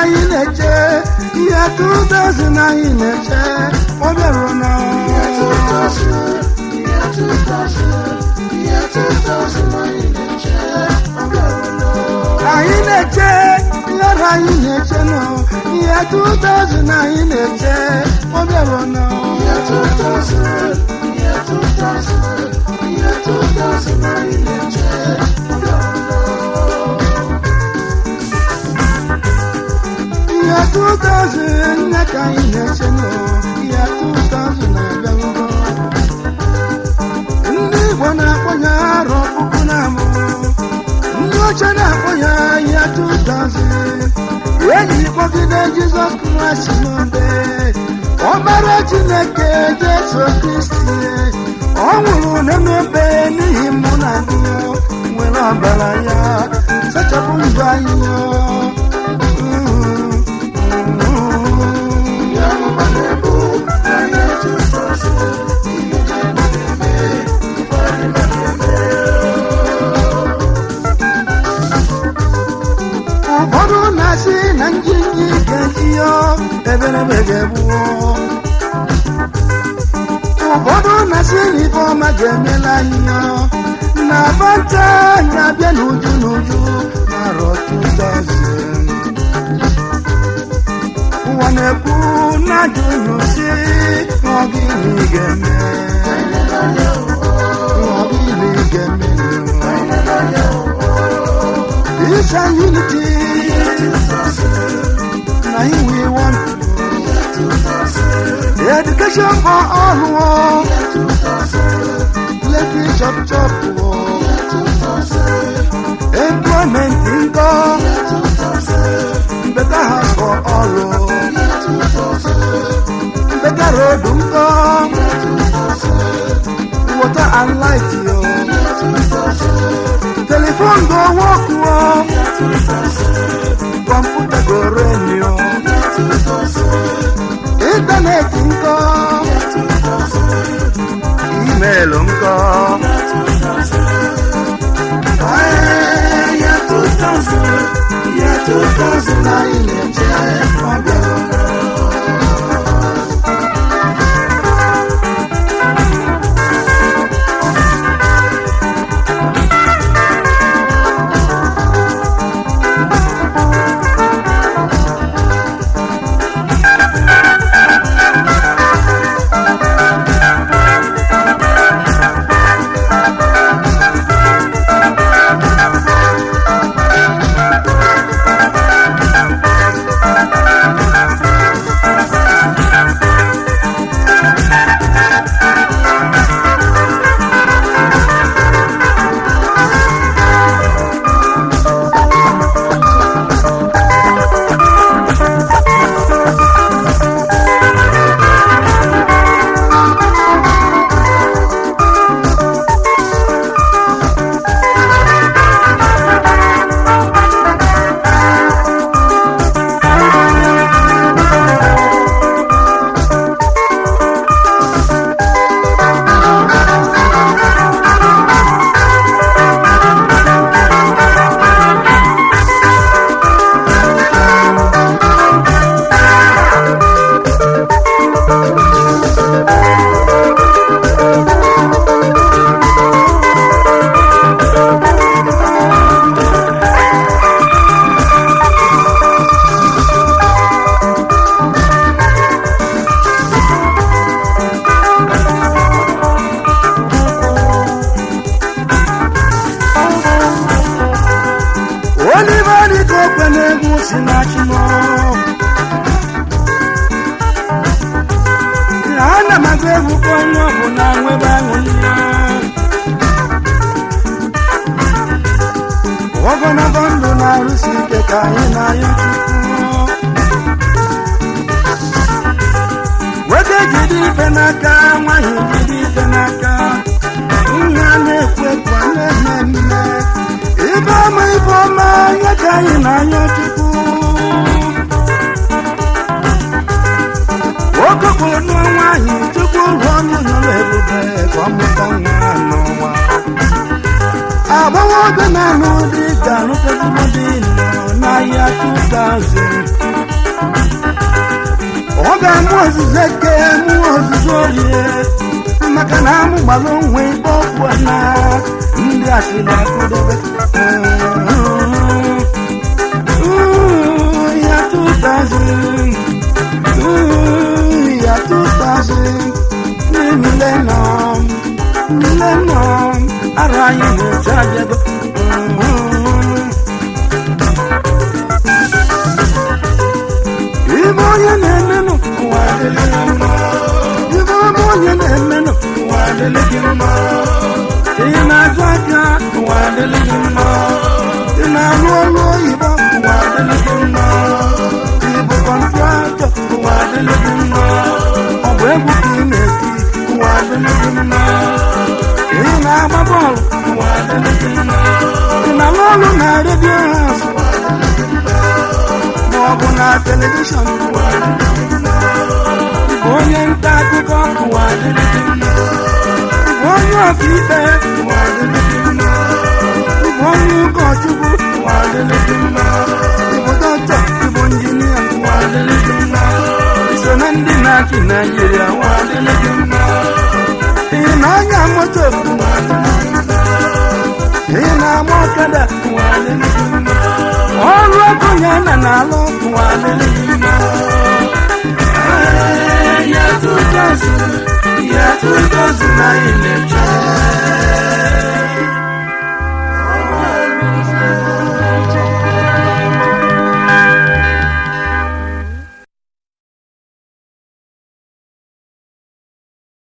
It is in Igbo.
anyị na-eche ihe 2000 anyị na-eche ọ bịaruo na anyị na-eche ihe anyị na-eche nọ ihe 2000 anyị na-eche ọ bịaruo na ihe 2000 nne ka anyị na-eche nọ ihe 2000 na-abịarugo ndị Igbo na-akpọ ya arọ puku na abụọ ndị ọcha na-akpọ ya ihe 2000 enyi kpọgide Jizọs Kraịst n'obe ọbara Chineke Jesu Kristi ọ nwụrụ n'ebe n'ihi mụ na gị nwere ọbara ya sachapụ ndụ anyị ụfọdụ na-asị na njinji ga-eji ya eberebe ga-egbuo ụfọdụ na-asị na ife ọma ga-emela anyị ya na bata anyị abịa n'uju n'uju n'arọ 2000 ụwa na-ekwu na ajụjụ si n'ọgịnị ga-eme n'ọgịnị ga-eme Peace and unity. Now here we want the education for all. oh. Let me chop chop. oh. Employment income. Better house for all. oh. Better road income. Water and light. yo. Telephone go work. oh. Computer go run. yo. Internet income. Email income. Hey, yeah, 2000. Yeah, 2000. I in the Oliver dịka okwe na-egwu si na chimo ana m agụ egwu ka onye ọbụla nwebe aṅụrị ya ogologo ndụ na-arụsi ike ka anyị na-ayọ Chukwu nwoke jide ife n'aka nwaanyị jide ife n'aka nna na-ekwu ekwu a na-eme mme ibe ọma ibe ọma nye ka anyị na-ayọ Chukwu nwoke kwuru nụọ nwaanyị Chukwu rụọ ọnụ nyụrụ ebube ka ọ mụta nwa n'ụwa agbawa oge na-anụ dị ga-arụta ezigbo dị nọ n'ahịa 2000 ọ ga-amụ ozuzo eke mụọ ozuzo orie maka na amụ gbara onwe ibe ọkụ na ndị asịrị akụdobe Ooh, ya 2000 Ooh, ya 2000 millennium millennium ara anyị na-eche abịago ibe onye na-emenụ ụwa adịrị ya mma ibe ọma onye na-emenụ ụwa adịrị gị mma ị na-azụ aka ụwa adịrị gị mma ị na-arụ ọrụ oyibo ụwa adịrị gị mma ị bụ kọntraktọ ụwa adịrị gị mma ọ bụ egwu ka ị na-eti ụwa adịrị gị mma ị na-agba bọọlụ ụwa adịrị gị mma ị na-arụ ọrụ na redio haus ma ọ bụ na telivishọn ụwa adịrị gị mma Ị bụ onye nta akụkọ ụwa adịrị gị mma Ị bụ onye ọkaikpe ụwa adịrị gị mma Ị bụ onye ụkọchukwu ụwa adịrị gị mma Ị bụ dọkịta ị bụ injinia ụwa adịrị gị mma Ị so na ndị na-achị Naịjirịa ụwa adịrị gị mma ị na-anya moto ụwa adịrị gị mma ị na-agba ọkada ụwa adịrị gị mma ọrụ ego ya na na-alụ ụwa adịrị gị mma ya 2000 ya 2000 anyị na-eche